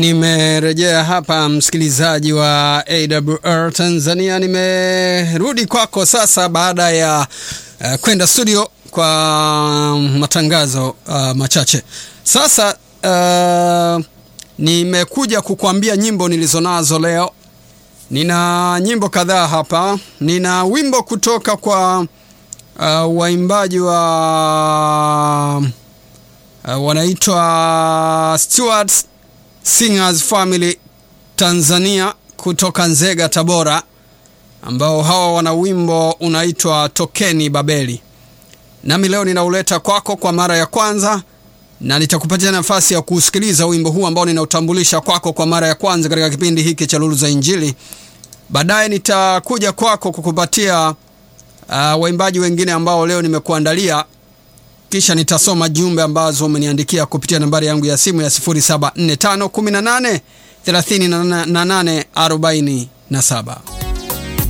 Nimerejea hapa msikilizaji wa AWR Tanzania, nimerudi kwako sasa baada ya uh, kwenda studio kwa matangazo uh, machache. Sasa uh, nimekuja kukuambia nyimbo nilizonazo leo. Nina nyimbo kadhaa hapa. Nina wimbo kutoka kwa uh, waimbaji wa uh, wanaitwa Stewards Singers Family Tanzania kutoka Nzega, Tabora, ambao hawa wana wimbo unaitwa Tokeni Babeli. Nami leo ninauleta kwako kwa mara ya kwanza na nitakupatia nafasi ya kusikiliza wimbo huu ambao ninautambulisha kwako kwa mara ya kwanza katika kipindi hiki cha Lulu za Injili. Baadaye nitakuja kwako kukupatia uh, waimbaji wengine ambao leo nimekuandalia kisha nitasoma jumbe ambazo umeniandikia kupitia nambari yangu ya simu ya 0745183847.